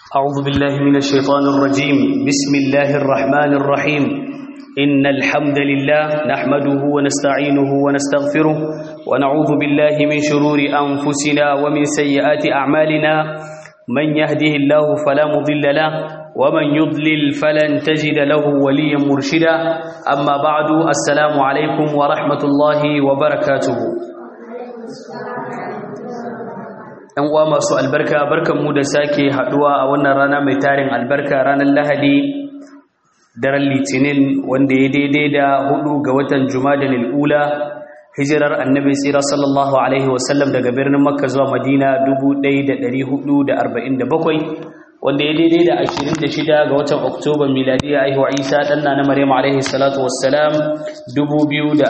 أعوذ بالله من الشيطان الرجيم بسم الله الرحمن الرحيم إن الحمد لله نحمده ونستعينه ونستغفره ونعوذ بالله من شرور أنفسنا ومن سيئات أعمالنا من يهده الله فلا مضل له ومن يضلل فلن تجد له وليا مرشدا أما بعد السلام عليكم ورحمة الله وبركاته ‘yan uwa masu albarka barkanmu da sake haduwa a wannan rana mai tarin albarka ranar lahadi daren litinin wanda ya daidai da hudu ga watan juma'a ula hijirar annabi tsira sallallahu alaihi wasallam daga birnin makka zuwa madina 1447 wanda ya daidai da 26 ga watan oktoba miladiya aihuwa isa ɗanna na maryam alaihi salatu wassalam 2025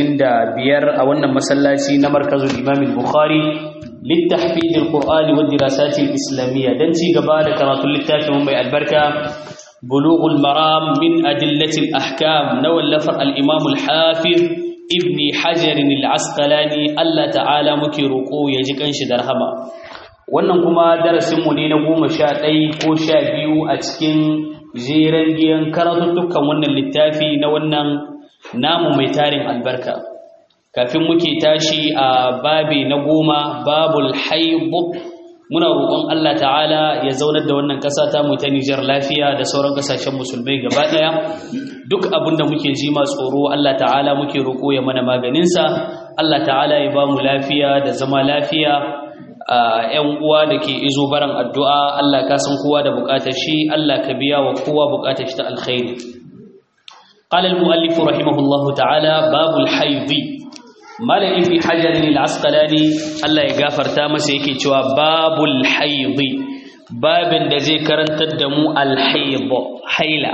a wannan masallaci na markazul imam bukhari للتحفيظ القرآن والدراسات الإسلامية دنتي قبال كرات اللتاف من بي البركة بلوغ المرام من أدلة الأحكام نولفر الإمام الحافظ ابن حجر العسقلاني الله تعالى مكيروكو يجيكن شدرهما wannan kuma darasinmu ne na goma sha ɗaya ko sha biyu a cikin jeren giyan karatuttukan wannan littafi na wannan namu mai tarin albarka kafin muke tashi a babi na goma babul haibu muna roƙon Allah ta'ala ya zaunar da wannan ƙasa ta mu ta Nijar lafiya da sauran ƙasashen musulmai gaba ɗaya duk abin da muke ji ma tsoro Allah ta'ala muke roƙo ya mana maganinsa Allah ta'ala ya ba mu lafiya da zama lafiya ‘yan uwa da ke izo baran addu'a Allah ka san kowa da buƙatar shi Allah ka biya wa kowa buƙatar shi ta alkhairi قال المؤلف رحمه الله تعالى باب الحيض malami fi hajarin al'asqalani Allah ya gafarta masa yake cewa babul haidi babin da zai karantar da mu alhaidu haila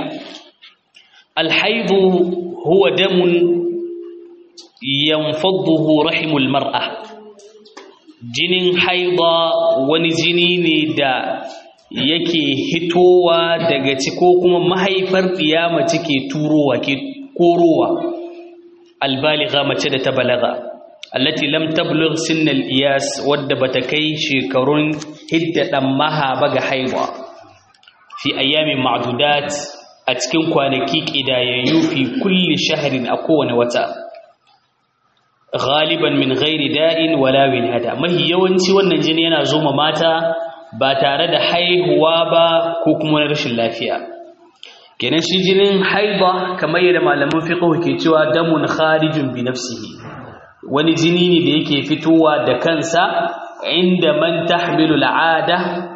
alhaidu huwa damun yanfadduhu rahimul mar'a jinin haida wani jini ne da yake hitowa daga ciko kuma mahaifar ɗiyama ke turowa ke korowa albaligha mace da ta balaga allati lam tablugh sinnal iyas wadda bata kai shekarun hidda dan maha ba ga haihuwa fi ayyamin ma'dudat a cikin kwanaki kidayayyu fi kulli shahrin a kowane wata ghaliban min ghairi da'in wala wilada mahi yawanci wannan jini yana zo ma mata ba tare da haihuwa ba ko kuma rashin lafiya kenan shi jinin haiba kamar yadda malaman fiqh ke cewa damun kharijun bi nafsihi wani jini ne da yake fitowa da kansa inda man tahmilu al'ada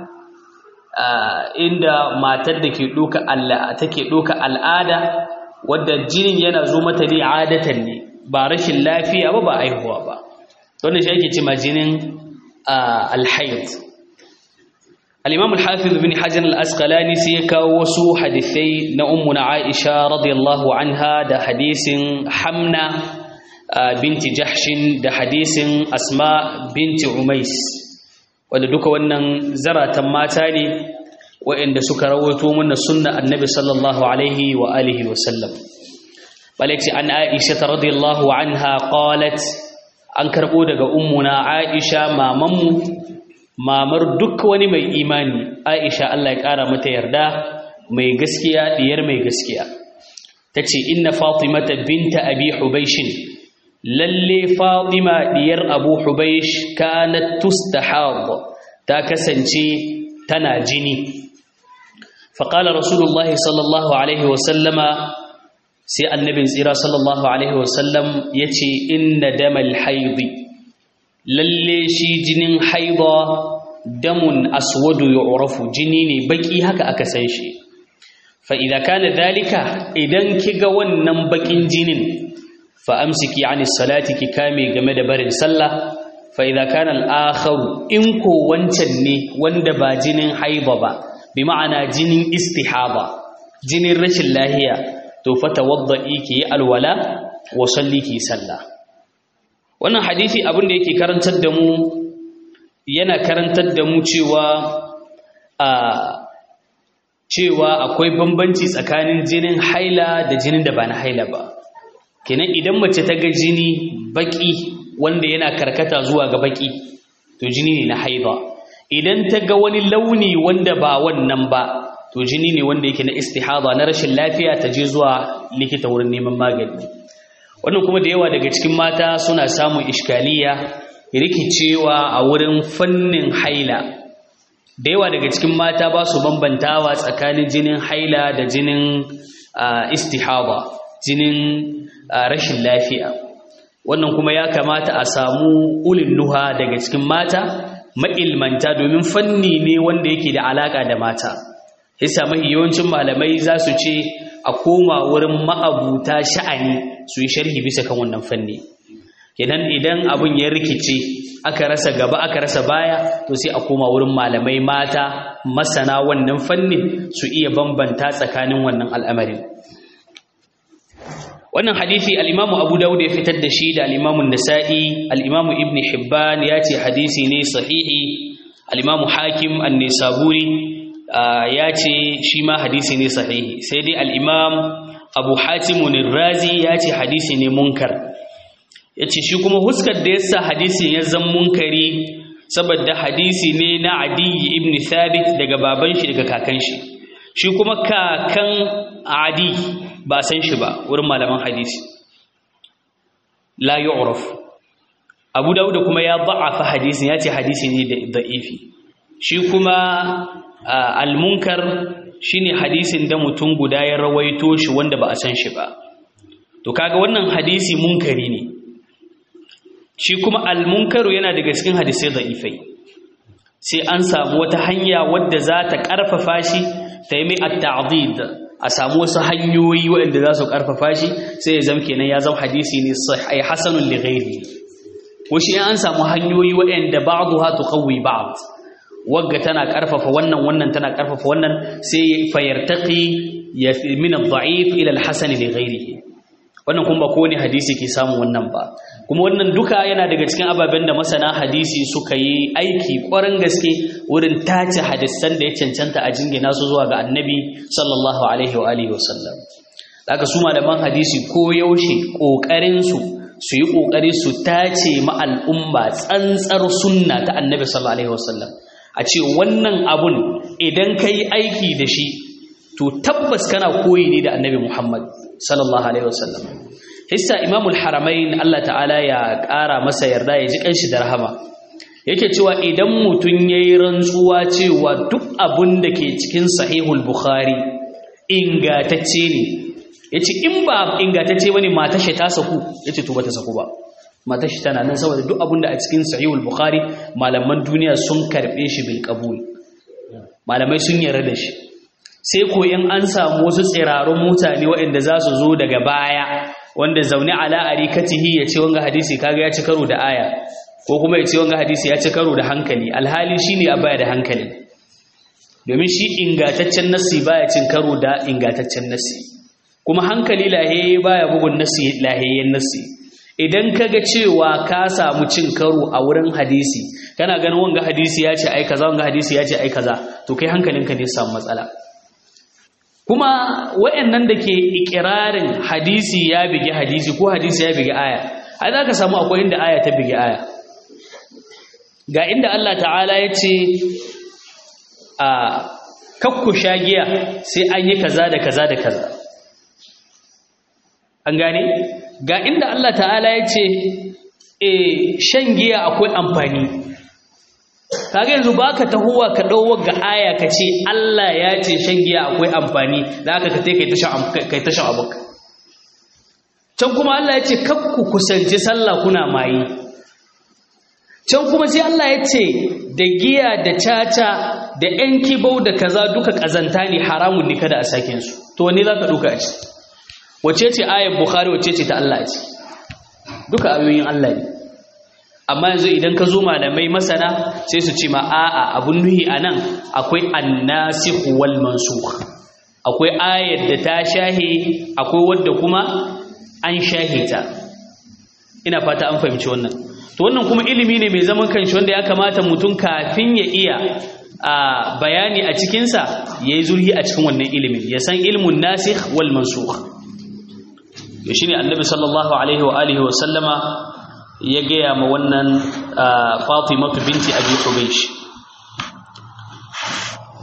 inda matar da ke doka Allah take doka al'ada wadda jinin yana zo mata ne adatan ne ba rashin lafiya ba ba aihuwa ba wannan shi ake cewa jinin al-hayd الإمام الحافظ بن حجر الأسقلاني سيكا وسو حديثي نأمنا عائشة رضي الله عنها ده حديث حمنا بنت جحش ده حديث أسماء بنت عميس wanda duka wannan zaratan mata ne waɗanda suka rawaito mana sunna annabi sallallahu alaihi wa alihi wa sallam balaki an aisha radiyallahu anha qalat an karbo daga ummuna aisha mamanmu mamar duk wani mai imani Aisha Allah ya ƙara mata yarda mai gaskiya diyar mai gaskiya tace inna fatimata binta abi hubaysh lalle fatima diyar abu hubaysh kanat tustahad ta kasance tana jini faqala rasulullahi sallallahu alaihi wasallama sai annabin tsira sallallahu alaihi wasallam yace inna damal haidi lalle shi jinin haida damun aswadu yu'rafu jini ne baki haka aka san shi fa idza kana dhalika idan kiga wannan bakin jinin fa amsiki anis salati ki kame game da barin sallah fa idza kana al-akhar in ko wancan ne wanda ba jinin haida ba bi ma'ana jinin istihaba jinin rashin lahiya to fa tawaddi ki alwala wa salli ki sallah wannan hadisi abin da yake karantar da mu yana karantar da mu cewa a cewa akwai bambanci tsakanin jinin haila da jinin da ba na haila ba kenan idan mace ta ga jini baki wanda yana karkata zuwa ga baki to jini ne na haila idan ta ga wani launi wanda ba wannan ba to jini ne wanda yake na istihada na rashin lafiya ta je zuwa likita wurin neman magani wannan kuma da yawa daga cikin mata suna samun iskaliya rikicewa a wurin fannin haila da yawa daga cikin mata ba su bambantawa tsakanin jinin haila da jinin istihada jinin rashin lafiya wannan kuma ya kamata a samu ulin nuha daga cikin mata ma'ilmanta domin fanni ne wanda yake da alaka da mata yasa mahi yawancin malamai za su ce a koma wurin ma'abuta sha'ani su yi sharhi bisa kan wannan fanni kenan idan abin ya rikice aka rasa gaba aka rasa baya to sai a koma wurin malamai mata masana wannan fannin su iya bambanta tsakanin wannan al'amarin wannan hadisi al-Imam Abu Dawud ya fitar da shi da al-Imam An-Nasa'i al-Imam Ibn Hibban ya ce hadisi ne sahihi al-Imam Hakim An-Nisaburi ya ce shi ma hadisi ne sahihi sai dai al-Imam Abu Hatim Ar-Razi ya ce hadisi ne munkar yace shi kuma huskar da yasa hadisin ya zan munkari saboda hadisi ne na Adi ibn Thabit daga baban shi daga kakan shi shi kuma kakan Adi ba san shi ba wurin malaman hadisi la yu'raf Abu Dawud kuma ya da'afa hadisin yace hadisi ne da'ifi shi kuma al-munkar shine hadisin da mutum guda ya rawaito shi wanda ba a san shi ba to kaga wannan hadisi munkari ne shi kuma al-munkaru yana daga cikin hadisai da'ifai sai an samu wata hanya wadda za ta karfafa shi ta yi mai at-ta'did a samu wasu hanyoyi waɗanda za su ƙarfafa shi sai ya zama kenan ya zama hadisi ne sahih hasanun li ghairi wasu in an samu hanyoyi waɗanda ba'dha tuqawwi ba'd wagga tana ƙarfafa wannan wannan tana ƙarfafa wannan sai fayartaqi ya min ad-da'if ila al-hasan li ghairihi wannan kuma ba kowane hadisi ke samu wannan ba kuma wannan duka yana daga cikin ababen da masana hadisi suka yi aiki ƙwarin gaske wurin tace hadisan da ya cancanta a jingina su zuwa ga annabi sallallahu alaihi wa alihi wasallam daga su malaman hadisi ko yaushe ƙoƙarin su su yi ƙoƙari su tace ma al'umma tsantsar sunna ta annabi sallallahu alaihi wasallam a ce wannan abun idan ka yi aiki da shi to tabbas kana koyi ne da annabi muhammad sallallahu alaihi wasallam hissa imamul haramain Allah ta'ala ya ƙara masa yarda ya ji kanshi da rahama yake cewa idan mutum yayi rantsuwa cewa duk abun da ke cikin sahihul bukhari ingatacce ne yace in ba ingatacce bane matar shi ta saku yace to bata saku ba matar shi tana nan saboda duk abun da a cikin sahihul bukhari malaman duniya sun karbe shi bil qabul malamai sun yarda da shi sai ko in an samu wasu tsirarun mutane waɗanda za su zo daga baya wanda zaune ala arikatihi ya ce wanga hadisi kaga ya ci karo da aya ko kuma ya ce wanga hadisi ya ci karo da hankali alhali shine a baya da hankali domin shi ingataccen nassi baya cin karo da ingataccen nassi kuma hankali lahiyaye baya bugun nassi lahiyayyen nassi idan kaga cewa ka samu cin karo a wurin hadisi kana ganin wanga hadisi ya ce ai kaza wanga hadisi ya ce ai kaza to kai hankalinka ne samu matsala kuma wayannan da ke ikirarin hadisi ya bigi hadisi ko hadisi ya bigi aya ai za ka samu akwai inda aya ta bigi aya ga inda Allah ta'ala ya ce a kakku shagiya sai an yi kaza da kaza da kaza an gane ga inda Allah ta'ala ya ce e shan giya akwai amfani kaga yanzu baka tahowa ka dawo ga aya ka ce Allah ya ce shan giya akwai amfani da aka ka kai ta shan kai ta shan abuka can kuma Allah ya ce kakku kusanci sallah kuna mayi can kuma sai Allah ya ce da giya da caca da yan kibau da kaza duka kazanta ne haramun ne kada a sakin su to wanne zaka duka a ci wace ce ayar bukhari wace ce ta Allah ce duka ayoyin Allah ne amma yanzu idan ka zo malamai masana sai su ce ma a'a abun nuhi anan akwai annasikh wal mansukh akwai ayar da ta shahe akwai wadda kuma an shahe ta ina fata an fahimci wannan to wannan kuma ilimi ne mai zaman kanshi wanda ya kamata mutum kafin ya iya a bayani a cikinsa ya yi zurhi a cikin wannan ilimin ya san ilmun nasikh wal mansukh to shine annabi sallallahu alaihi wa alihi wa sallama ya gaya ma wannan Fatimatu binti Abi Hubaysh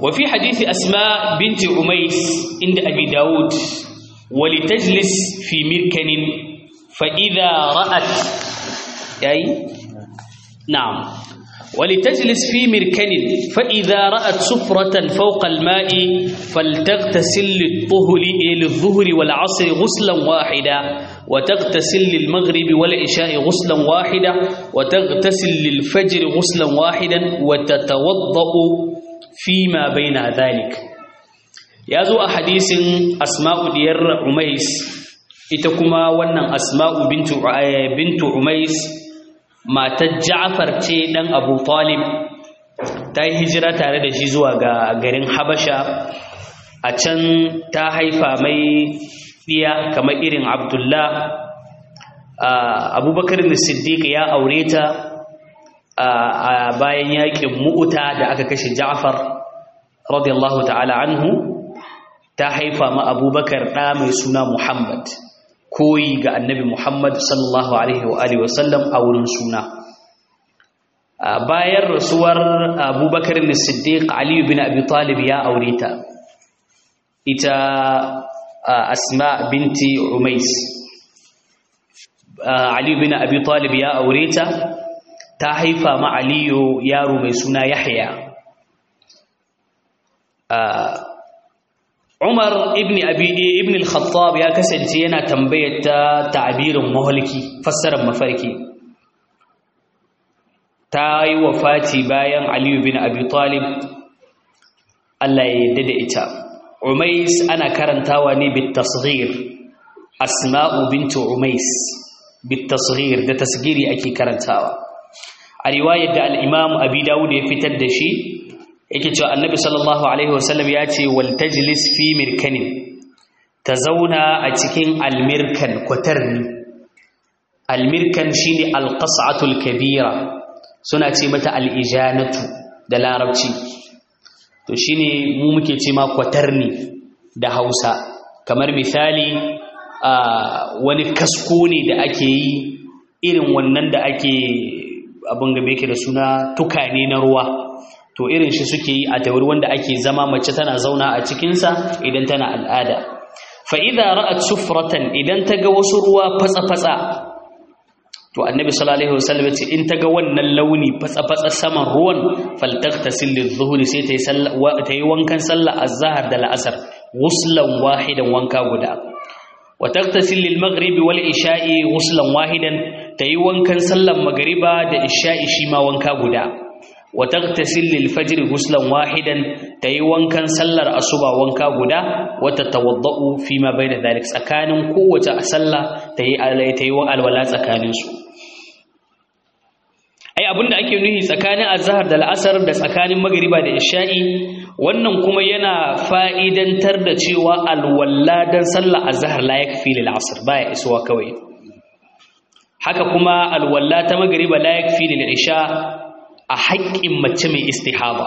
وفي حديث أسماء بنت عميس عند أبي داود ولتجلس في مركن فإذا رأت أي نعم ولتجلس في مركن فإذا رأت سفرة فوق الماء فلتغتسل للطهر للظهر والعصر غسلا واحدا وتغتسل للمغرب والعشاء غسلا واحدا وتغتسل للفجر غسلا واحدا وتتوضأ فيما بين ذلك يازو حديث أسماء دير عميس إتكما ونن أسماء بنت بنت عميس matar Ja'far ce dan Abu Talib ta yi hijira tare da shi zuwa ga garin Habasha a can ta haifa mai diya kamar irin Abdullah Abubakar Siddiq ya aure ta a bayan yakin Mu'uta da aka kashe Ja'far radiyallahu ta'ala anhu ta haifa ma Abubakar ɗa mai suna Muhammad koyi ga annabi Muhammad sallallahu alaihi wa alihi wasallam a wurin suna bayan rasuwar Abubakar Siddiq Ali bin Abi Talib ya aure ta ita Asma binti Umais Ali bin Abi Talib ya aure ta ta haifa ma Aliyu yaro mai suna Yahya Umar ibn Abi ibn al-Khattab ya kasance yana tambayar ta ta'birin mahalki fassarar mafarki ta yi wafati bayan Ali ibn Abi Talib Allah ya yarda da ita Umais ana karantawa ne bit tasghir Asma'u bint Umais bit tasghir da tasgiri ake karantawa a riwayar da al-Imam Abi Dawud ya fitar da shi yake cewa annabi sallallahu alaihi wasallam ya ce wal tajlis fi mirkanin ta zauna a cikin almirkan kwatarni almirkan shine alqas'atul kabira suna ce mata alijanatu da larabci to shine mu muke ce ma kwatarni da Hausa kamar misali wani kasko ne da ake yi irin wannan da ake abin da yake da suna tukane na ruwa to irin shi suke yi a tawar wanda ake zama mace tana zauna a cikinsa idan tana al'ada fa'iza ra'at sufratan idan ta ga wasu ruwa fatsa-fatsa to annabi sallallahu alaihi wasallam ce in ta ga wannan launi fatsa-fatsa saman ruwan faltaqtasil lidh-dhuhri sai ta yi ta yi wankan sallah az-zahar da la'asar wuslan wahidan wanka guda wa taqtasil lil-maghribi wal-isha'i wuslan wahidan ta yi wankan sallan magriba da isha'i shi ma wanka guda وتغتسل للفجر غسلا واحدا تي وانكن سلر أصبع وانكا غدا وتتوضأ فيما بين ذلك سكان قوة أسلا تي علي تي والولا سكان سو ai abinda ake nuhi tsakanin azhar da al'asar da tsakanin magriba da isha'i wannan kuma yana fa'idantar da cewa alwalla dan sallar azhar la yakfi lil asr baya isuwa kawai haka kuma alwalla ta magriba la yakfi lil isha a haƙƙin mace mai istihaba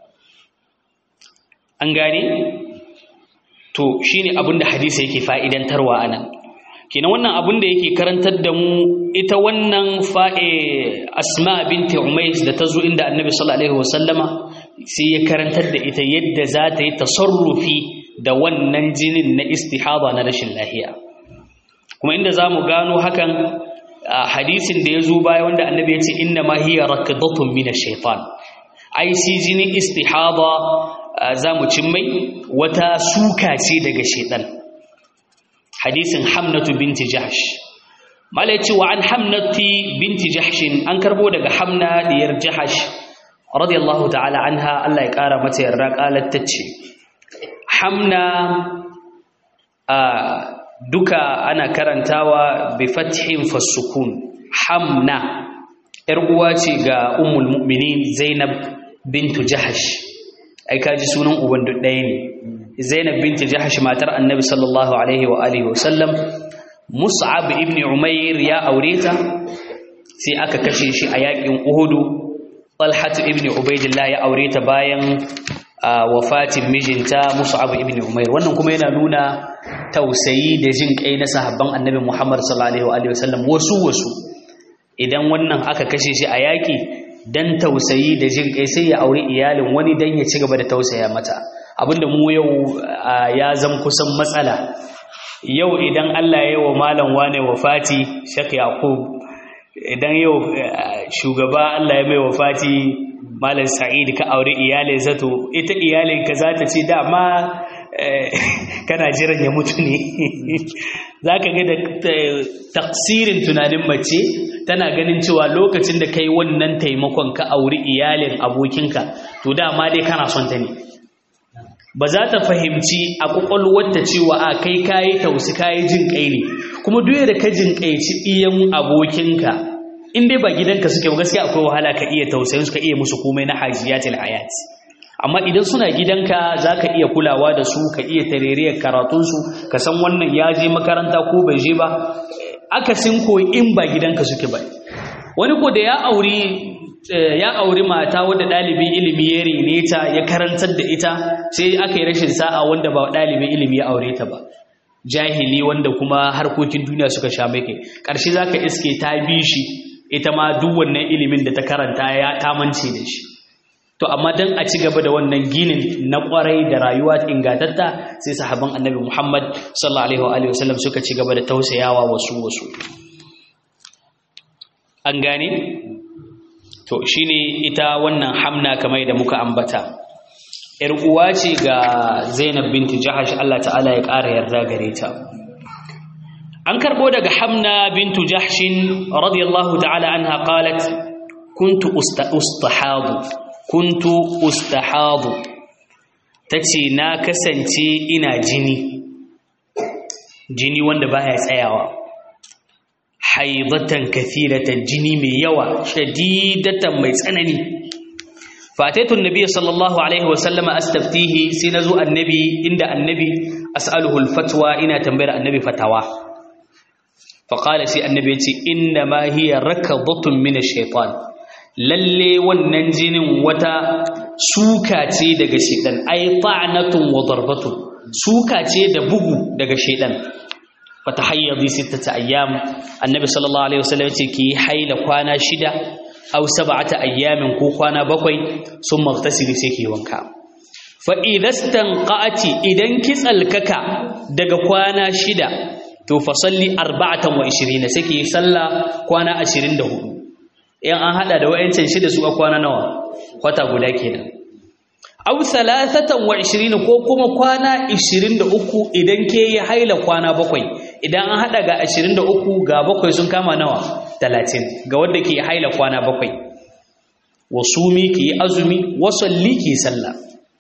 an gane to shine abin da hadisi yake fa'idantarwa anan kenan wannan abin da yake karantar da mu ita wannan fa'e asma binti umais da ta zo inda annabi sallallahu alaihi wasallama sai ya karantar da ita yadda za ta yi tasarrufi da wannan jinin na istihaba na rashin lahiya kuma inda za mu gano hakan hadisin da ya zo baya wanda annabi ya ce inna ma hiya rakdatun min ash-shaytan ai si jinin istihada za mu cin mai wata suka ce daga shaytan hadisin hamnatu binti jahsh mala yace wa an hamnati binti jahsh an karbo daga hamna diyar jahsh radiyallahu ta'ala anha Allah ya kara mata yarda qalat tace hamna duka ana karantawa bi fathin fasukun hamna yar uwa ce ga ummul mu'minin zainab bintu jahash ai kaji sunan uban duk ɗaya ne zainab bintu jahash matar annabi sallallahu alaihi wa alihi wa sallam mus'ab ibn umair ya aure ta sai aka kashe shi a yakin uhudu talhat ibn ubaidillah ya aure ta bayan wafatin mijinta mus'ab ibn umair wannan kuma yana nuna tausayi da jin kai na sahabban annabi Muhammad sallallahu alaihi wa sallam wasu wasu idan wannan aka kashe shi a yaki dan tausayi da jin kai sai ya aure iyalin wani dan ya ci gaba da tausaya mata abinda mu yau ya zam kusan matsala yau idan Allah ya yi wa malam wane wafati Sheikh Yaqub idan yau shugaba Allah ya mai wafati malam Sa'id ka aure iyalin zato ita iyalin ka za ta ce dama kana jiran ya mutu ne za ka ga da taksirin tunanin mace tana ganin cewa lokacin da kai wannan taimakon ka auri iyalin abokinka to dama dai kana son ta ne ba za ta fahimci a kwakwalwarta cewa a kai kayi tausi kayi jin kai ne kuma duk da ka jin kaici iyan abokinka in dai ba gidanka suke ba gaskiya akwai wahala ka iya tausayin su ka iya musu komai na hajiyatul hayati amma idan suna gidanka za ka iya kulawa da su ka iya tareriyar karatunsu ka san wannan ya je makaranta ko bai je ba akasin ko in ba gidanka suke ba wani ko da ya auri ya auri mata wadda ɗalibin ilimi ya rene ta ya karantar da ita sai aka yi rashin sa'a wanda ba ɗalibin ilimi ya aure ta ba jahili wanda kuma harkokin duniya suka sha mai kai ƙarshe za ka iske ta bi shi ita ma duk wannan ilimin da ta karanta ya tamance da shi to amma dan a ci gaba da wannan ginin na kwarai da rayuwa ingatatta sai sahabban annabi Muhammad sallallahu alaihi wa sallam suka ci gaba da tausayawa wasu wasu an gane to shine ita wannan hamna kamar da muka ambata yar uwa ce ga Zainab binti Jahash Allah ta'ala ya ƙara yarda gare ta an karbo daga Hamna bintu Jahshin radiyallahu ta'ala anha qalat kuntu ustahadu kuntu ustahadu tace na kasance ina jini jini wanda baya tsayawa haidatan kathiratan jini mai yawa shadidatan mai tsanani fataitu annabi sallallahu alaihi wa sallama astaftihi sai nazo annabi inda annabi as'aluhu alfatwa ina tambayar annabi fatawa faqala sai annabi ya ce inna ma hiya rakadatun min ash-shaytan lalle wannan jinin wata suka ce daga shedan ai ta'natun wa darbatun suka ce da bugu daga shedan fatahayyadi sittata ayyam annabi sallallahu alaihi wasallam yace ki haila kwana shida aw sab'ata ayyamin ko kwana bakwai summa igtasili sai ki wanka fa idastanqati idan ki tsalkaka daga kwana shida to fa salli 24 sai ki salla kwana 24 in an hada da wayancin shida su a kwana nawa kwata guda kenan aw thalathatan wa 20 ko kuma kwana 23 idan ke yi haila kwana bakwai idan an hada ga 23 ga bakwai sun kama nawa 30 ga wanda ke haila kwana bakwai wasumi ki azumi wasalli ki sallah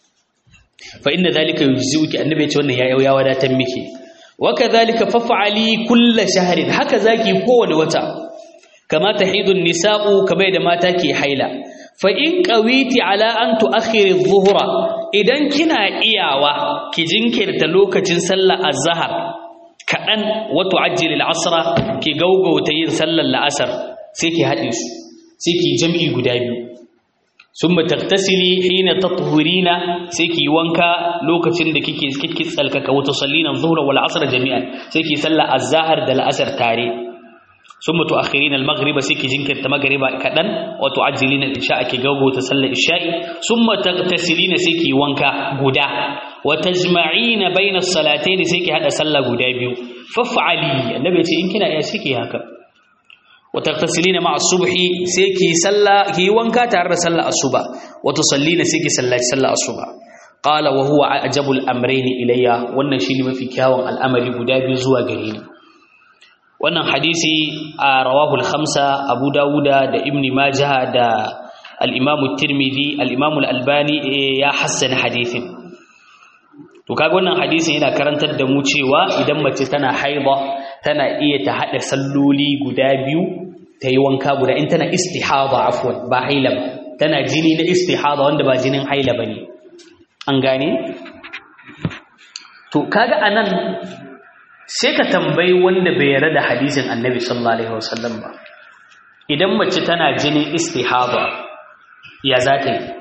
fa inna dhalika yujzi'uki annabi ya ce wannan ya ya wadatar miki wa kadhalika faf'ali kull shahrin haka zaki kowane wata kama tahidun nisa'u kamar da mata ke haila fa in qawiti ala an tu'akhkhiri adh-dhuhra idan kina iyawa ki jinkirta lokacin sallar azhar kadan wa tu'ajjil al-asra ki gaugauta yin sallar la'asar sai ki hade su sai ki jam'i guda biyu summa taghtasili hina tathurina sai ki wanka lokacin da kike kike tsalkaka wa tusallina adh-dhuhra wal 'asra jami'an sai ki sallar azhar da la'asar tare ثم تؤخرين المغرب سيكي جنكر تمغرب كدن وتعجلين الإشاء كي غوغو تسلى الإشاء ثم تغتسلين سيكي وانكا غدا وتجمعين بين الصلاتين سيكي هذا سلى غدا بيو فافعلي النبي يقول إن كنا يا سيكي هكا وتغتسلين مع الصبح سيكي سلى كي وانكا تعرى سلى الصبح وتصلين سيكي سلى سلى الصبح قال وهو أعجب الأمرين إلي wannan shine mafi kyawun al'amari guda biyu zuwa gare ni wannan hadisi a rawahul khamsa abu dawuda da ibni majah da al-imam tirmidhi al-imam al-albani ya hassana hadisin to kaga wannan hadisin yana karantar da mu cewa idan mace tana haida tana iya ta hada salloli guda biyu ta yi wanka guda in tana istihada afwan ba haila ba tana jini na istihada wanda ba jinin haila bane an gane to kaga anan sai ka tambayi wanda bai yarda da hadisin annabi sallallahu alaihi wasallam ba idan mace tana jinin istihaba ya za ta yi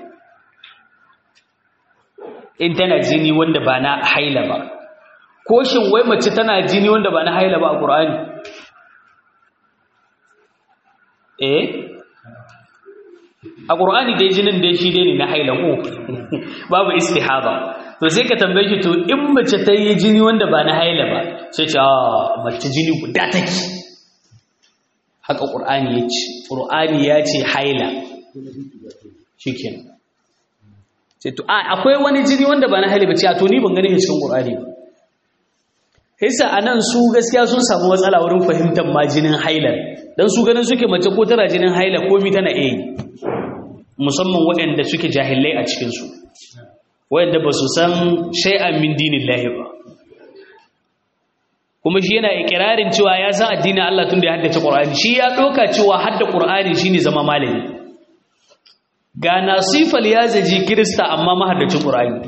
in tana jini wanda ba na haila ba ko shin wai mace tana jini wanda ba na haila ba a ƙur'ani eh a qur'ani dai jinin dai shi dai ne na haila ko babu istihaba to sai ka tambaye shi to in mace ta yi jini wanda ba na haila ba sai ce a mace jini guda take haka qur'ani ya ce qur'ani ya ce haila shikenan sai to akwai wani jini wanda ba na haila ba ce a to ni ban gani cikin qur'ani ba Hisa a nan su gaskiya sun samu matsala wurin fahimtar ma jinin hailar don su ganin suke mace ko tana jinin haila komi tana iya musamman waɗanda suke jahilai a cikinsu waɗanda ba su san shai'an min dinin lahi ba kuma shi yana ikirarin cewa ya san addinin Allah tun da ya haddace ƙur'ani shi ya ɗauka cewa hadda ƙur'ani shi ne zama malami ga nasifal ya zaji kirista amma mahaddacin ƙur'ani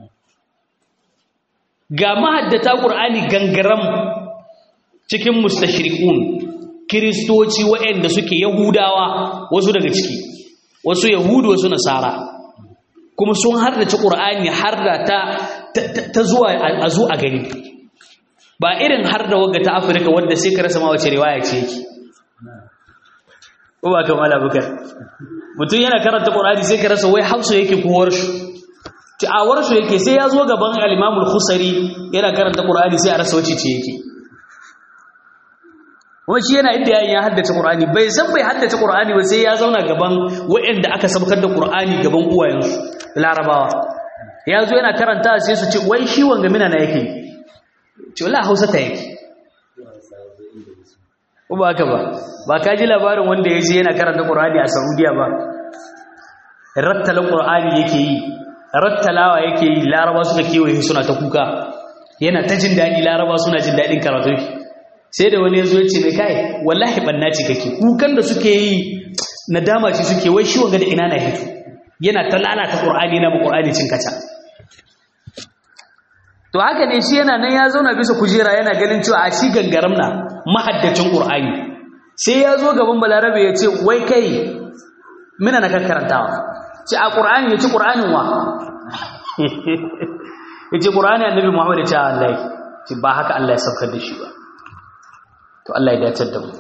ga mahaddata ƙur'ani gangaram cikin mustashriqun kiristoci waɗanda suke yahudawa wasu daga ciki wasu yahudu wasu nasara kuma sun hardace ƙur'ani harda ta ta zuwa a zo a gani ba irin harda wagga ta afirka wadda sai ka rasa ma wace riwaya ce yake ko ba ka mala bukar mutum yana karanta ƙur'ani sai ka rasa wai hafsu yake ko warshu ta'awar su yake sai ya zo gaban al-Imam al-Khusari yana karanta Qur'ani sai a rasa wace ce yake kuma shi yana inda yayin ya haddace Qur'ani bai san bai haddace Qur'ani ba sai ya zauna gaban waɗanda aka sabkar da Qur'ani gaban uwayensu Larabawa ya zo yana karanta sai su ce wai shi wanga mina na yake ce wallahi Hausa ta yake ko ba haka ba ba ka ji labarin wanda ya je yana karanta Qur'ani a Saudiya ba rattala Qur'ani yake yi rattalawa yake yi laraba suka kewaye suna ta kuka yana ta jin daɗi laraba suna jin daɗin karatu sai da wani ya zo ya ce mai kai wallahi ɓanna ce kake kukan da suke yi nadama ce suke wai shi wanga da ina na hito yana ta lalata ƙur'ani na ƙur'ani cin kaca to haka ne shi yana nan ya zauna bisa kujera yana ganin cewa a shi gangaram na mahaddacin ƙur'ani sai ya zo gaban balarabe ya ce wai kai mina na kan karantawa ce a ƙur'ani ya ci ƙur'anin wa ya ce ƙur'ani annabi muhammad ya ce Allah ce ba haka Allah ya saukar da shi ba to Allah ya dacar da mu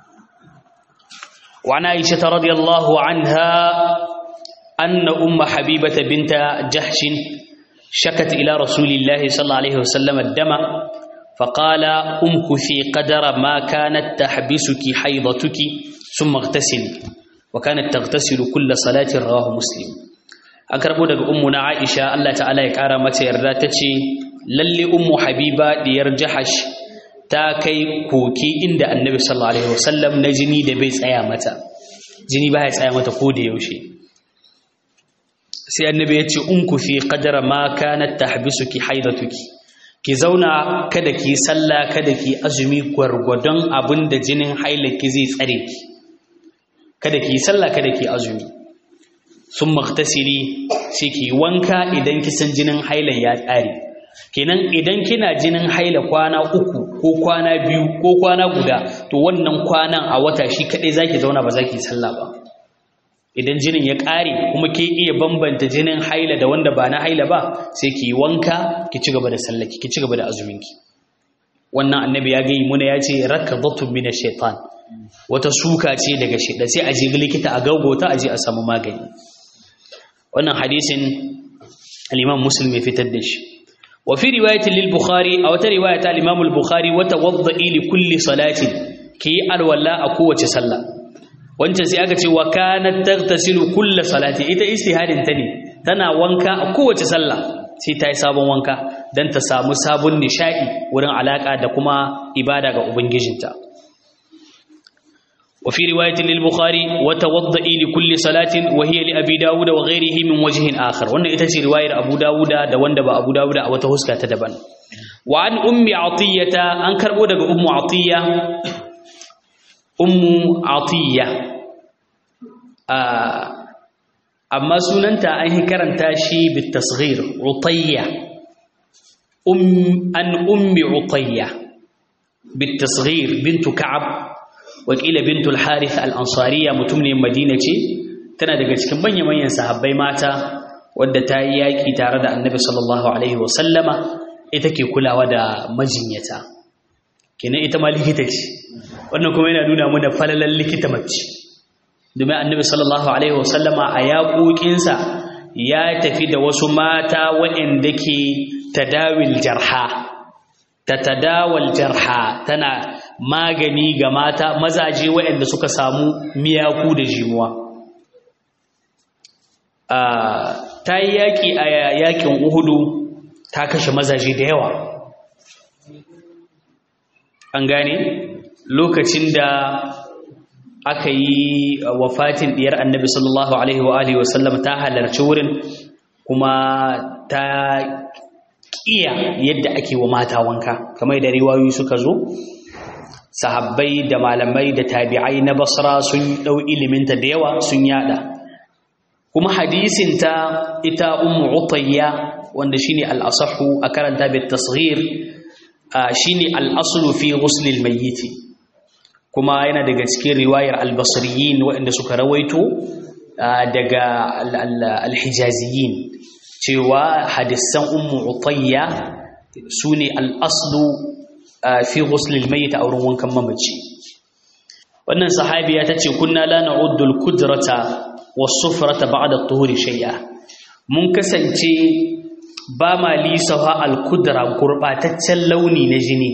وعن عائشة رضي الله عنها أن أم حبيبة بنت جحش شكت إلى رسول الله صلى الله عليه وسلم الدم فقال أمكثي قدر ما كانت تحبسك حيضتك ثم اغتسلي وكانت تغتسل كل صلاة رواه مسلم أقرب دغ أمنا عائشة الله تعالى يقرا متى يردا تشي للي أم حبيبة ديار جحش ta kai koki inda annabi sallallahu alaihi wasallam na jini da bai tsaya mata jini ba ya tsaya mata ko da yaushe sai annabi ya ce unku fi qadara ma kanat tahbisuki haidatuki ki zauna kada ki sallah kada ki azumi gwargwadon abinda jinin hailaki zai tsare ki kada ki sallah kada ki azumi sun maktasiri sai ki wanka idan kisan jinin hailan ya tsare kenan idan kina jinin haila kwana uku ko kwana biyu ko kwana guda to wannan kwanan a wata shi kadai zaki zauna ba zaki sallah ba idan jinin ya ƙare kuma ke iya bambanta jinin haila da wanda ba na haila ba sai ki wanka ki ci gaba da sallaki ki ci gaba da azuminki wannan annabi ya gayi muna ya ce rakadatun min shaitan wata suka ce daga shaitan sai a je likita a gaugota a je a samu magani wannan hadisin al-imam muslim ya fitar da shi wa fi riwayatin lil bukhari a wata riwaya ta al-imam al-bukhari wa tawadda'i li kulli salatin ki alwala a kowace sallah wancan sai aka ce wa kanat tagtasilu kulli salati ita istihadin ta ne tana wanka a kowace sallah sai ta yi sabon wanka dan ta samu sabon nishadi wurin alaka da kuma ibada ga ubangijinta وفي رواية للبخاري وتوضئي لكل صلاة وهي لأبي داود وغيره من وجه آخر وأن إتشي رواية أبو داود دوان دبا أبو داود أو تهسكا تدبن وعن أم عطية أنكر بودك أم عطية أم عطية آه أما سننتا أنه كرنتا شي بالتصغير عطية أم أن أم عطية بالتصغير بنت كعب wakila bintul harith al-ansariya mutumniyar madina ce tana daga cikin manya-manyan sahabbai mata wadda ta yi yaƙi tare da annabi sallallahu alaihi wasallama ita ke kulawa da majinyata kenan ita ma likita ce wannan kuma yana nuna mana falalan likita mace domin annabi sallallahu alaihi wasallama a yaƙoƙinsa ya tafi da wasu mata waɗanda ke tadawil jarha ta tadawal jarha tana magani ga mata mazaje waɗanda suka samu miyaku da jimuwa ta yi yaƙi a yaƙin uhudu ta kashe mazaje da yawa an gane lokacin da aka yi wafatin diyar annabi sallallahu alaihi wa alihi wasallam ta halarci wurin kuma ta kiya yadda ake wa mata wanka kamar da riwayoyi suka zo sahabbai da malamai da tabi'ai na basra sun dau iliminta da yawa sun yada kuma hadisin ta ita ummu utayya wanda shine al-asahhu a karanta bit tasghir shine al-aslu fi ghusl al-mayyit kuma yana daga cikin riwayar al-basriyin waɗanda suka rawaito daga al-hijaziyin cewa hadisan ummu utayya sune al-aslu fi ghusl al-mayyit a wurin wankan mamaci wannan sahabiya tace kunna la na'uddu al-kudrata was-sufrata ba'da at-tuhuri shay'a mun kasance ba ma lisafa al-kudra gurbataccen launi na jini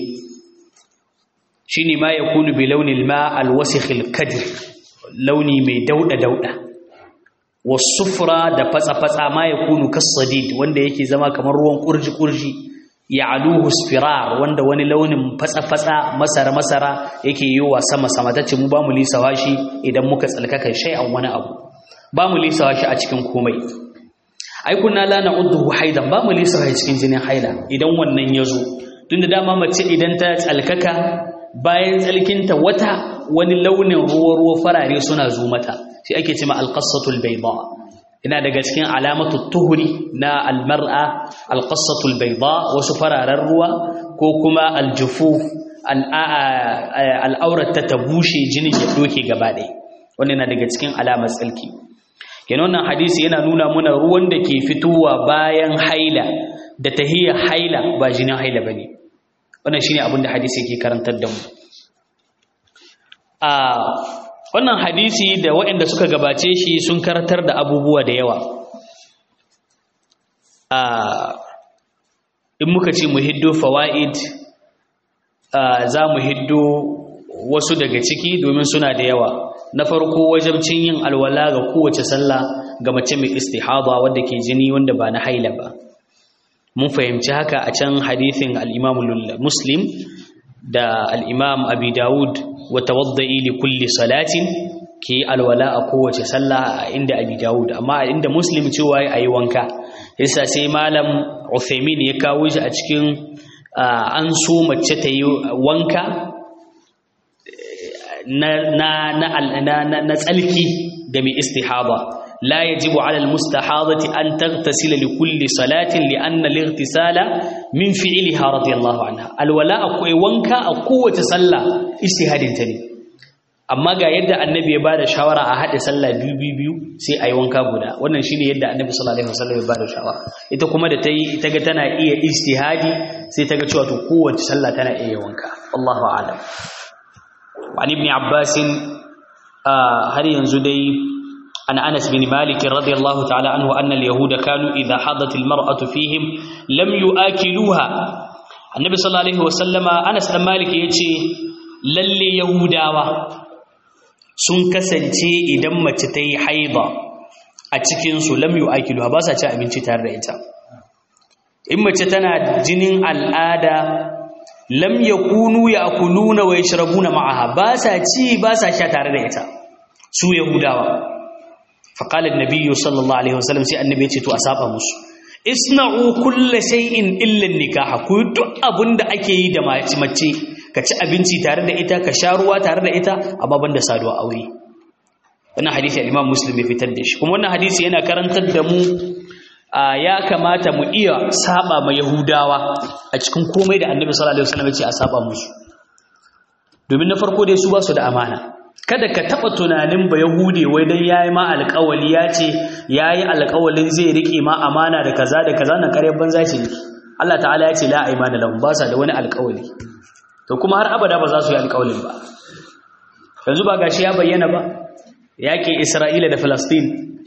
shine ma yakunu bi launil ma al-wasikh al-kadir launi mai dauda dauda was-sufra da fatsa fatsa ma yakunu kas-sadid wanda yake zama kamar ruwan kurji kurji ya'aluhu spirar wanda wani launin fatsa fatsa masara masara yake yiwa sama sama tace mu ba mu lisafa shi idan muka tsalkaka shay'an wani abu ba mu lisafa shi a cikin komai ai kunna la na'udhu haidan ba mu lisafa cikin jinin haila idan wannan yazo tunda dama mace idan ta tsalkaka bayan tsalkinta wata wani launin ruwa ruwa farare suna zo mata shi ake cewa alqassatul bayda ina daga cikin alamatu tuhuri na almar'a alqassatul bayda wasu fararen ruwa ko kuma aljufuf al'aurat ta bushe jinin ya doke gaba ɗaya wannan yana daga cikin alamar tsalki kenan wannan hadisi yana nuna muna ruwan da ke fitowa bayan haila da tahiyya haila ba jinin haila bane wannan shine abin da hadisi yake karantar da mu a wannan hadisi da waɗanda suka gabace shi sun karantar da abubuwa da yawa a in muka ce mu hiddo fawaid za mu hiddo wasu daga ciki domin suna da yawa na farko wajabcin yin alwala ga kowace sallah ga mace mai istihada wadda ke jini wanda ba na haila ba mun fahimci haka a can hadithin al-Imam Muslim da al-Imam Abi Dawud wa tawadda'i li kulli salatin ke alwala a kowace sallah inda Abi Dawud amma inda Muslim cewa ayi wanka yasa sai malam Uthaymeen ya kawo shi a cikin an so mace ta yi wanka na na na na tsalki ga mai istihada لا يجب على المستحاضة أن تغتسل لكل صلاة لأن الاغتسال من فعلها رضي الله عنها الولاء أكوي وانكا أقوة صلى اجتهاد تاني amma ga yadda annabi ya bada shawara a haɗe sallah biyu biyu biyu sai a yi wanka guda wannan shine yadda annabi sallallahu alaihi wasallam ya bada shawara ita kuma da ta yi ta ga tana iya ijtihadi sai ta ga cewa to kowace sallah tana iya wanka Allahu a'lam wa ibn Abbas har yanzu dai عن أنس بن مالك رضي الله تعالى عنه أن اليهود كانوا إذا حضت المرأة فيهم لم يؤكلوها النبي صلى الله عليه وسلم أنس بن مالك يجي للي يهوداوا sun kasance idan mace ta yi haida a cikinsu lam yu akiluha ba sa ci abinci tare da ita in mace tana jinin al'ada lam yakunu ya'kuluna wa yashrabuna ma'aha ba sa ci ba sa sha tare da ita su yahudawa فقال النبي صلى الله عليه وسلم سي النبي yace to a saba musu isna'u kulli shay'in illa an-nikah ku duk abinda ake yi da mace mace ka ci abinci tare da ita ka sha ruwa tare da ita amma banda saduwa aure wannan hadisi al-Imam Muslim ya fitar da shi kuma wannan hadisi yana karantar da mu ya kamata mu iya saba ma Yahudawa a cikin komai da Annabi sallallahu alaihi wasallam ya ce a saba musu domin na farko dai su ba su da amana kada ka taba tunanin ba yahude wai dan yayi ma alƙawali ya ce yayi alƙawalin zai rike ma amana da kaza da kaza nan kare banza ce Allah ta'ala ya ce la aymana lahum ba sa da wani alƙawali to kuma har abada ba za su yi alƙawalin ba yanzu ba gashi ya bayyana ba yaƙin Isra'ila da Falastin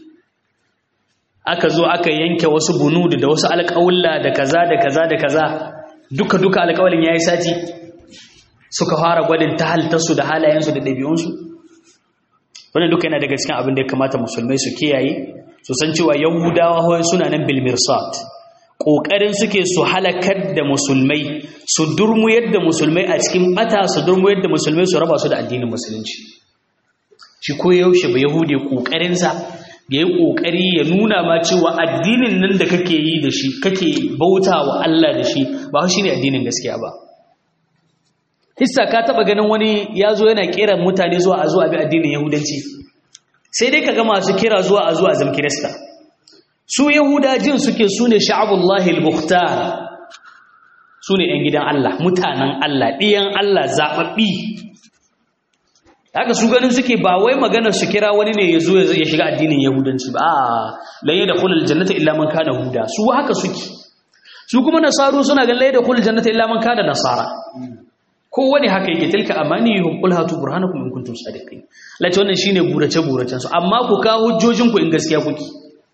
aka zo aka yanke wasu bunudu da wasu alƙawulla da kaza da kaza da kaza duka duka alƙawalin yayi sati suka fara gwadin ta halittarsu da halayensu da ɗabi'unsu wannan duka yana daga cikin abin da ya kamata musulmai su kiyaye su san cewa yahudawa hoyin suna nan bil mirsat ƙoƙarin suke su halakar da musulmai su durmuyar da musulmai a cikin bata su durmuyar da musulmai su raba su da addinin musulunci shi ko yaushe ba yahudi ƙoƙarinsa ya yi ƙoƙari ya nuna ma cewa addinin nan da kake yi da shi kake bauta wa Allah da shi ba shi ne addinin gaskiya ba hissa ka taɓa ganin wani ya zo yana ƙera mutane zuwa a zuwa bi addinin yahudanci sai dai ka ga masu kira zuwa a zuwa zam kirista su yahudajin suke su ne sha'abullahi al-mukhtar su ne 'yan gidan Allah mutanen Allah ɗiyan Allah zaɓaɓɓi haka su ganin suke ba wai maganar su kira wani ne ya zo ya shiga addinin yahudanci ba a laye da kulul jannata illa man kana huda su haka suke su kuma nasaru suna ga laye da kulul jannata illa man kana nasara ko wani haka yake tilka amaniyuhum qul hatu burhanakum in kuntum sadiqin lati wannan shine burace buracen su amma ku kawo hujjojin ku in gaskiya kuke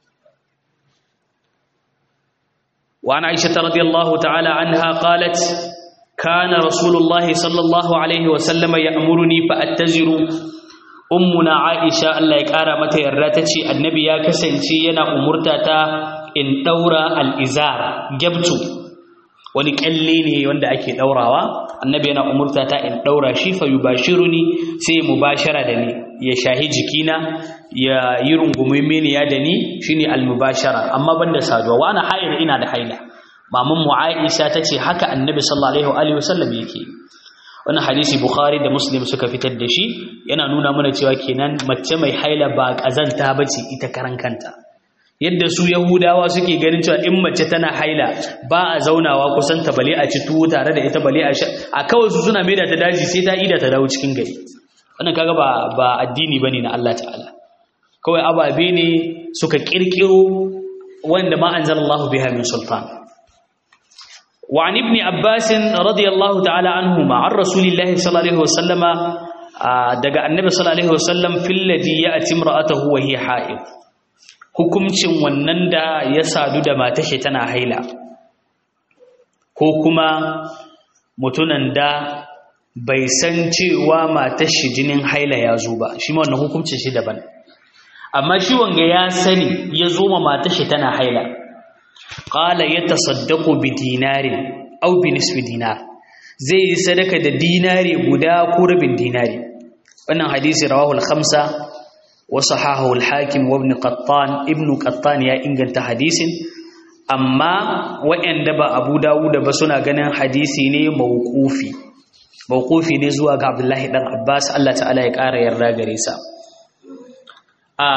wa ana aisha radiyallahu ta'ala anha qalat كان رسول الله صلى الله عليه وسلم يأمرني فأتزر أمنا عائشة الله يكارى متى يراتتي النبي يا كسنتي ينا أمرتتا إن دورا الإزار جبتو wani kyalle ne wanda ake daurawa annabi yana umurta ta in daura shi fa yubashiruni sai mubashara da ni ya shahi jikina ya yi rungume mini ya da ni shine almubashara amma banda saduwa wa ana haila ina da haila maman mu Aisha tace haka Annabi sallallahu alaihi wasallam yake wannan hadisi Bukhari da Muslim suka fitar da shi yana nuna mana cewa kenan mace mai haila ba kazanta bace ita karan kanta yadda su Yahudawa suke ganin cewa in mace tana haila ba a zaunawa kusan ta bale a ci tuwo tare da ita bale a sha a kawai su suna maida ta daji sai ta ida ta dawo cikin gari wannan kaga ba ba addini bane na Allah ta'ala kawai ababe ne suka kirkiro wanda ma anzalallahu biha min sultan وعن ابن عباس رضي الله تعالى عنهما عن رسول الله صلى الله عليه وسلم دغا النبي صلى الله عليه وسلم في الذي ياتي امراته وهي حائض hukuncin wannan da ya sadu da matashi tana haila ko kuma mutunan da bai san cewa matashi jinin haila ya zo ba shi ma wannan hukuncin shi daban amma shi wanga ya sani ya zo ma matashi tana haila qala yatasaddaqu bi dinarin aw bi nisfi dinar zai yi sadaka da dinari guda ko rabin dinari wannan hadisi rawahu al-khamsa wa sahahu al-hakim wa ibn qattan ibn qattan ya inganta hadisin amma waɗanda ba abu dawud ba suna ganin hadisi ne mawqufi mawqufi ne zuwa ga abdullahi dan abbas Allah ta'ala ya ƙara yarda gare sa a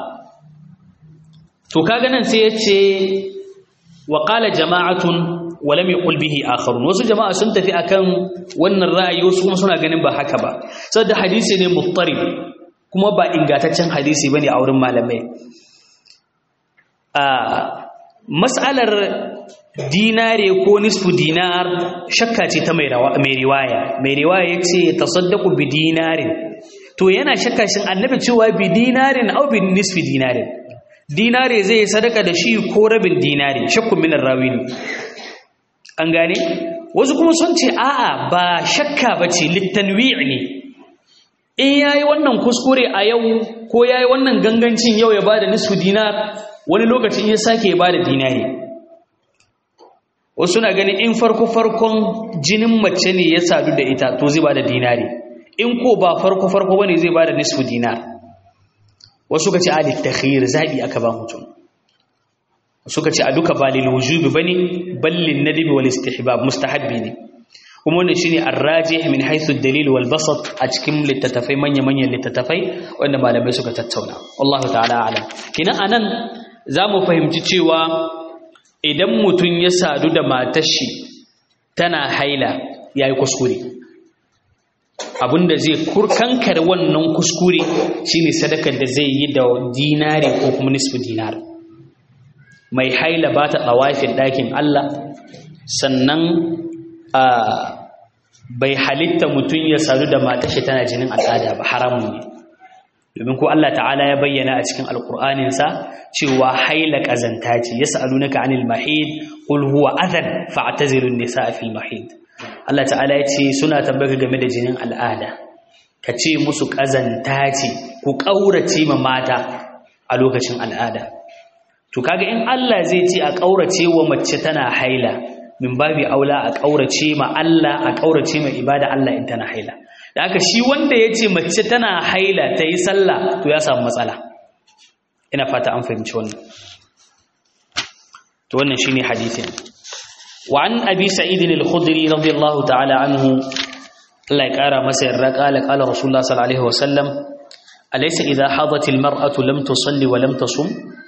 to kaga nan sai yace وقال جماعة ولم يقل به آخرون wasu jama'a sun tafi akan wannan ra'ayi wasu kuma suna ganin ba haka ba saboda hadisi ne muttarib kuma ba ingataccen hadisi bane a wurin malamai a mas'alar dinare ko nisfu dinar shakka ce ta mai riwaya mai riwaya yace tasaddaqu bi dinarin to yana shakka shin annabi cewa bi dinarin au bi nisfi dinarin dinare zai sadaka da shi ko rabin dinare shakkun minar rawi ne an gane wasu kuma sun ce a'a ba shakka ba ce littanwi' ne in yayi wannan kuskure a yau ko yayi wannan gangancin yau ya bada nisfu dinar wani lokacin ya sake ya bada dinare wasu na ganin in farko farkon jinin mace ne ya sadu da ita to zai bada dinare in ko ba farko farko bane zai bada nisfu dinar wasu ka ce alif takhir zabi aka ba mutum suka ce a duka ba lil wujubi bane bal lin nadbi wal istihbab mustahabbi ne kuma wannan shine ar-rajih min haythu ad-dalil wal basat a cikin littattafai manya manyan littattafai wanda malamai suka tattauna wallahu ta'ala alam kina anan zamu fahimci cewa idan mutum ya sadu da matar shi tana haila yayi kuskure abinda zai kurkankar wannan kuskure shine sadakar da zai yi da dinari ko kuma nisfu dinar mai haila ba ta tsawafin ɗakin Allah sannan bai halitta mutum ya sadu da matashi tana jinin al'ada ba haramun ne domin ko Allah ta'ala ya bayyana a cikin alkur'aninsa cewa haila kazanta ce yas'alunaka 'anil mahid qul huwa adhan fa'tazilun nisaa fil mahid Allah ta'ala ya ce suna tambaka game da jinin al'ada ka ce musu kazanta ce ku kaurace ma mata a lokacin al'ada to kaga in Allah zai ce a kaurace wa mace tana haila min babi aula a kaurace ma Allah a kaurace ma ibada Allah in tana haila da aka shi wanda ya ce mace tana haila ta yi sallah to ya samu matsala ina fata an fahimci wannan to wannan shi ne hadithin wa an abi sa'idin al-khudri radiyallahu ta'ala anhu Allah ya kara masa yarda kala kala rasulullah sallallahu alaihi wasallam alaysa idha hadat al-mar'atu lam tusalli wa lam tasum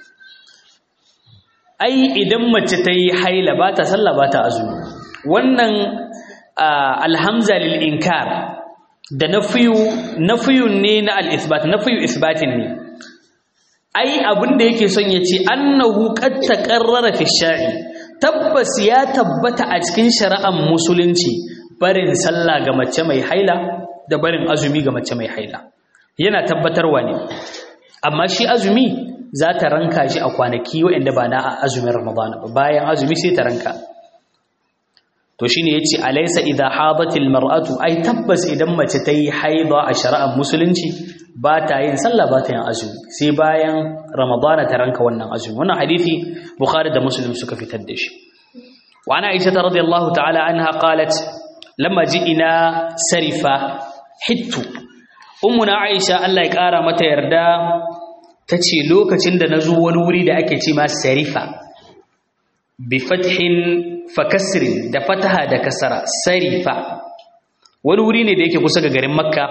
ai idan mace ta yi haila ba ta sallah ba ta azumi wannan alhamza lil inkar da nafiyu nafiyun ne na al-isbat nafiyu isbatin ne ai abin da yake son ya ce annahu qad taqarrara fi shar'i tabbas ya tabbata a cikin shari'ar musulunci barin sallah ga mace mai haila da barin azumi ga mace mai haila yana tabbatarwa ne amma shi azumi za ta ranka shi a kwanaki waɗanda ba na azumin ramadana ba bayan azumi sai ta ranka to shine yace alaysa idha hadatil mar'atu ai tabbas idan mace ta yi haida a shari'ar musulunci ba ta yin sallah ba ta yin azumi sai bayan ramadana ta ranka wannan azumi wannan hadisi bukhari da muslim suka fitar da shi wa ana aisha radiyallahu ta'ala anha qalat lamma ji'ina sarifa hittu ummuna aisha Allah ya kara mata yarda tace lokacin da nazo wani wuri da ake ce ma sarifa bi fathin fakasrin da fataha da kasara sarifa wani wuri ne da yake kusa ga garin makka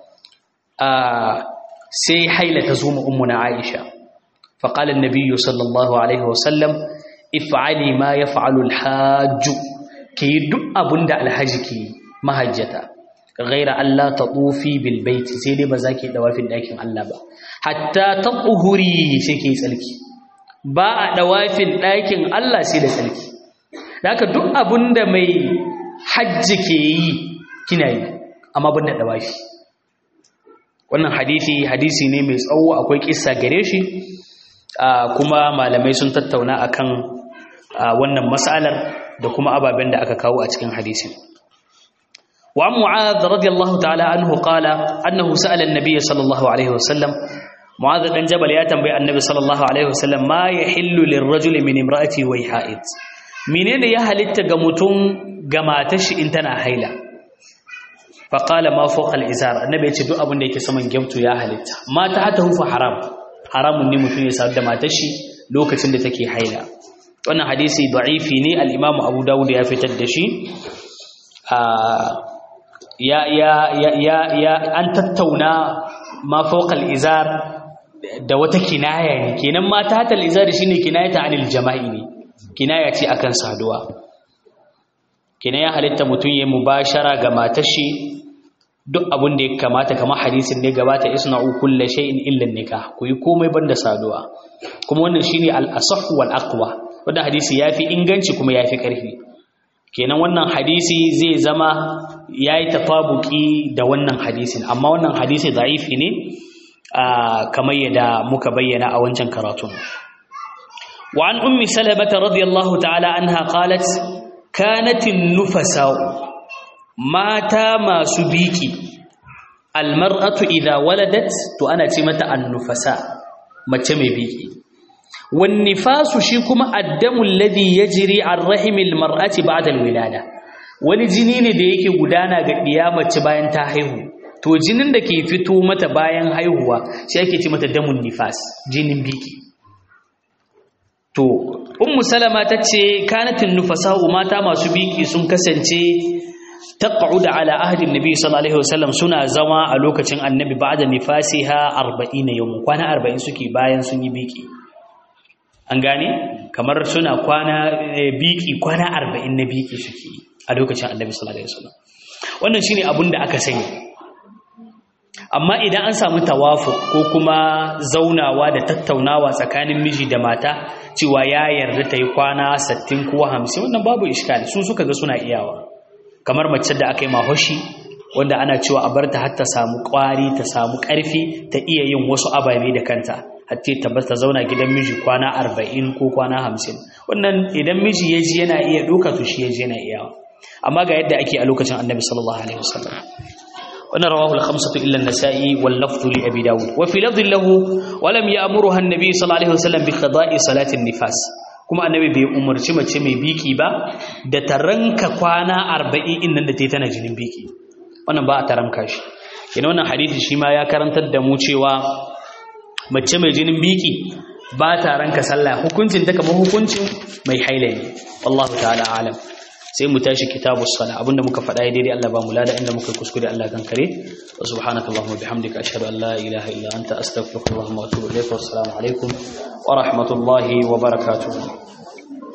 sai haila ta zo mu ummuna aisha faqala an-nabiy sallallahu alaihi wasallam if'ali ma yaf'alu al-hajj ki duk abunda alhaji ke mahajjata ghaira Allah tatufi bil bait sai dai ba za ki dawafin dakin Allah ba hatta tatuhuri sai ki tsalki ba a dawafin dakin Allah sai da tsalki haka duk abunda mai hajji ke yi kina yi amma banda dawafi wannan hadisi hadisi ne mai tsawo akwai kissa gare shi kuma malamai sun tattauna akan wannan mas'alar da kuma ababen da aka kawo a cikin hadisin wa mu'adh radiyallahu ta'ala anhu qala annahu sa'ala an-nabiy sallallahu alaihi wasallam mu'adh dan jabal ya tambayi annabi sallallahu alaihi wasallam ma yahillu lirrajuli min imra'ati wa ha'id menene ya halitta ga mutum ga matar shi in tana haila faƙala ma fawqa al-izar annabi ya ce duk abin da yake saman gyamtu ya halitta mata hata hufa haram haramun ne mutum ya sadu da matar shi lokacin da take haila wannan hadisi da'ifi ne al-imam Abu Dawud ya fitar da shi ya ya ya ya an tattauna ma fawqa al-izar da wata kinaya ne kenan mata hata al-izar shine kinayata anil jama'i ne kinaya ce akan saduwa kenan ya halitta mutum ya mubashara ga matar shi duk abin da ya kamata kamar hadisin ne gabata isna'u kulli shay'in illa nikah ku yi komai banda saduwa kuma wannan shine al-asah wal aqwa wannan hadisi yafi inganci kuma yafi karfi kenan wannan hadisi zai zama yayi tafabuki da wannan hadisin amma wannan hadisi da'ifi ne kamar yadda muka bayyana a wancan karatun وعن أم سلمة رضي الله تعالى عنها قالت كانت النفساء ماتا ما سبيكي المرأة إذا ولدت تو أنا تمت النفساء ما تمي بيكي والنفاس شيكما الدم الذي يجري عن رحم المرأة بعد الولادة wani jini ne da yake gudana ga mace bayan ta haihu to jinin da ke fito mata bayan haihuwa shi ake ce mata damun nifas jinin biki to ummu salama tace kanatin nufasa'u mata masu biki sun kasance taq'ud ala ahdi annabi sallallahu alaihi wasallam suna zama a lokacin annabi ba'da nifasiha 40 yawm kwana 40 suke bayan sun yi biki an gane kamar suna kwana biki kwana 40 na biki suke a lokacin annabi sallallahu alaihi wasallam wannan shine abin da aka sani amma idan an samu tawafu ko kuma zaunawa da tattaunawa tsakanin miji da mata cewa ya yarda ta yi kwana 60 ko 50 wannan babu iskali su suka ga suna iyawa kamar mace da aka yi mahoshi wanda ana cewa a bar ta har ta samu ƙwari ta samu ƙarfi ta iya yin wasu ababe da kanta hatta ta bar ta zauna gidan miji kwana arba'in ko kwana hamsin wannan idan miji ya ji yana iya ɗauka to shi ya ji yana iya amma ga yadda ake a lokacin annabi sallallahu alaihi wasallam wannan rawahu al-khamsatu illa an-nasa'i wal lafdhu li abi dawud wa fi lafdhin lahu wa lam ya'muruha an-nabi sallallahu alaihi wasallam bi qada'i salati an-nifas kuma annabi bai umarci mace mai biki ba da ta ranka kwana 40 in nan da ta tana jinin biki wannan ba a taramka shi kina wannan hadisi shi ma ya karantar da mu cewa mace mai jinin biki ba ta ranka sallah hukuncin ta kamar hukuncin mai haila ne wallahu ta'ala alam sai mu tashi kitabu sala abinda muka faɗa daidai Allah ba mu lada inda muka kuskure Allah kan kare wa subhanakallahumma bihamdika ashhadu an la ilaha illa anta astaghfiruka wa atubu ilayk wa assalamu alaikum wa rahmatullahi wa barakatuh